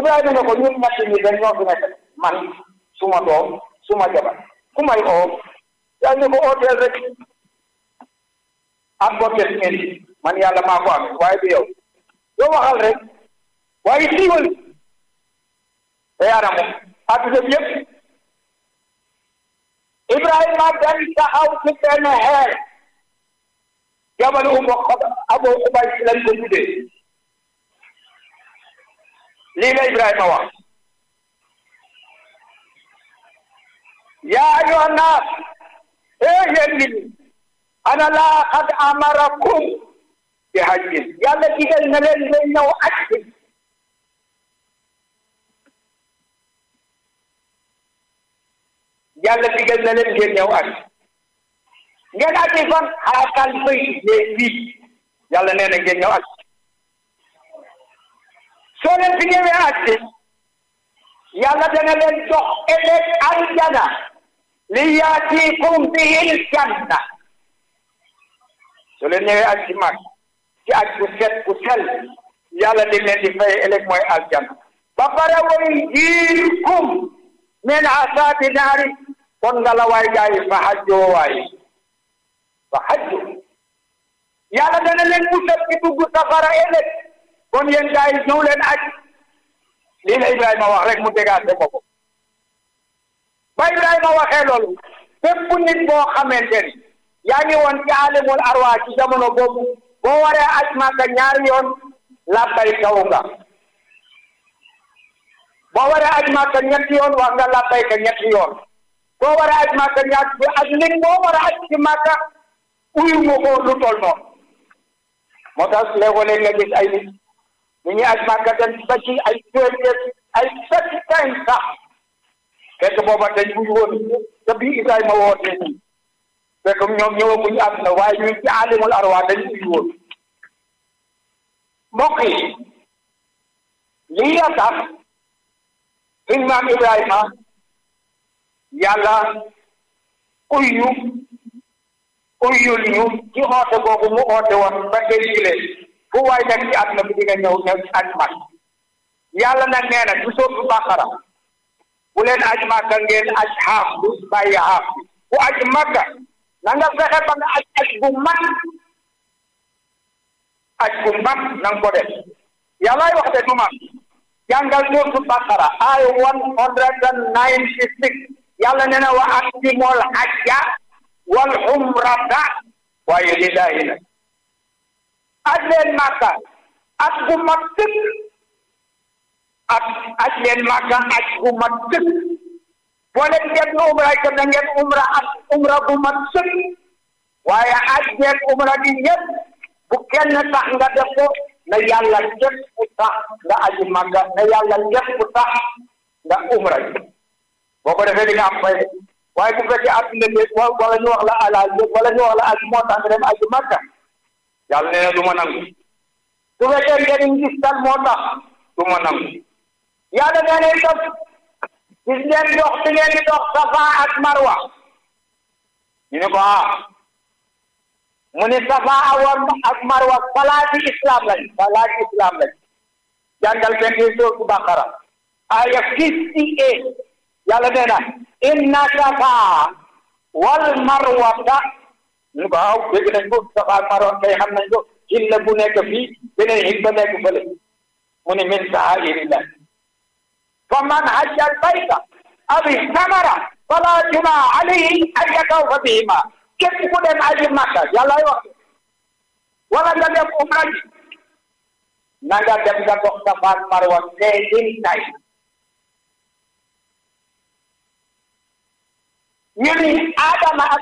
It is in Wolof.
Ibrahima ne ko ñun ñett ñi dañ ñoo fi nekk man suma doom suma jabar ku may oo yaa ñu ko ooteel rek am bokkee ngeen man yàlla maa ko am waaye du yow yow waxal rek waaye siiwal te yaana moom adduna bi yëpp Ibrahima dañ taxaw ci benn xeer jamono umu Abu Ubay si lañ ko tuddee lii la Ibrahima wax yaa ayyuha naas ee yéen nit ñi ana laa qad amarakum bi hajjin yàlla digal na leen ngeen ñëw aj yàlla digal na leen ngeen ñëw aj ngeen aji fan xaatal bay yee lii yàlla nee na ngeen ñëw aj soo leen fi ñëwee aj bi yàlla dana leen jox ëllëg aljana li yaatikum bihil janna soo leen ñëwee aj ci mag ci aj bu set bu sel yàlla di leen di fay ëllëg mooy aljana ba pare way jiirkum min asaabi naari kon nga la waay gaa yi fa hajjoo waay fa hajju yàlla dana leen musal ci dugg safara ëllëg kon yéen gaa yi ñëw leen aj lii la Ibrahima wax rek mu dégaase ko ko ba Ibrahima waxee loolu bépp nit boo xamante ni yaa ngi woon ci alimul arwa ci jamono boobu boo waree aj Makka ñaari yoon labbay kaw nga boo waree aj Makka ñetti yoon wax nga labbay ka ñetti yoon boo waree aj Makka ñaar bi ak nit boo war a aj ci Makka uyu mu ko lu tol noonu moo tax léeg-léeg nga gis ay nit ñu ñuy aj Makka dem ba ci ay téeméer ay sept times sax fekk booba dañ buñ woon te bii Ibrahima wootee nii fekk ñoom ñëwaguñ am na waaye ñu ci alimul arwa dañ buñ woon mbokk yi lii ya tax suñ maam Ibrahima yàlla uyyu uyyul ñu ci oote boobu mu oote woon ba tey jile fu waay nekk ci àdduna bi di nga ñëw ñëw aj mag yàlla nag nee na ci sootu Baqara bu leen aj Makka ngeen aj xaaf bu bàyyi xaaf bu aj Makka na nga fexe ba nga aj aj bu mat aj bu mat na nga ko def yàllaay wax de du ma jàngal sootu Baqara ay one hundred and ninety six yàlla nee na wa atimul hajja wal umrata waaye lillahi nag aj leen Makka aj bu mat sëkk ak aj leen Makka aj bu mat sëkk boo leen ngeen umra itam na ngeen umra ak umra bu mat sëkk waaye aj ngeen umra gi ñëpp bu kenn tax nga def ko na yàlla képp ku tax nga aji Makka na yàlla képp ku tax nga umra ji boo ko defee di nga am fay waaye bu fekkee adduna bi wala ñu wax la alal wala ñu wax la aji moo tax nga dem aji Makka yàlla nee na du ma nangu su fekkee ngeen gis tal moo tax du ma nangu yàlla nee na itam gis ngeen dox bi ngeen di dox safa ak marwa ñu ne ko ah mu ni safa ak marwa palaati islam lañ palaati islam lañ jàngal benn di sootu Baqara aya fifty eight yàlla nee na inna safa wal marwata ñu ko waaw dégg nañ ko safa ak marwa kay xam nañ ko xilla bu nekk fii beneen xil ba nekk fële mu ni min sa'airillah فمن حج البيت أو اعتمر فلا جناح عليه أن يطوف بهما képp ku dem aji Makka yàlla wax wala nga dem umra na nga dem nga dox Safa ak Marwa seedin tay ñu ni Adama ak